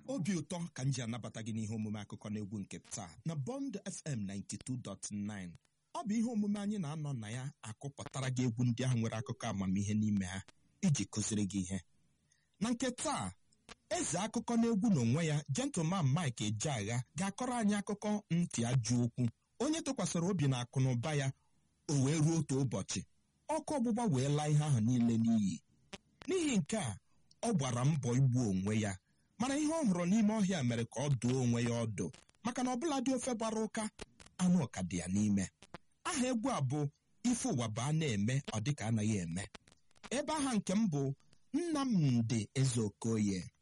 obi ụtọ ka m ji anabata gị n'ihe omume akụkọ n'egwu nke taa na bond fm 92.9 ọ bụ ihe omume anyị na-anọ na ya akụpụtara gị egwu ndị ahụ nwere akụkọ amamihe n'ime ha iji kụziri gị ihe na nke taa eze akụkọ n'egwu n'onwe ya gentleman mike ejeagha ga-akọrọ anyị akụkọ ntị ajụ okwu onye tụkwasịrị obi na akụ na ụba ya o wee ruo otu ụbọchị ọkụ ọgbụgba wee laa ihe ahụ niile n'iyi n'ihi nke a ọ gbara mbọ igbu onwe ya mana ihe ọ hụrụ n'ime ọhịa mere ka ọ dụọ onwe ya ọdụ maka na ọbụla dị ofe gbara ụka anụ ọka dị ya n'ime aha egwu a bụ ife ụwa bụ a na-eme ọ dịka anaghị eme ebe aha nke m bụ nnamdị eze okoye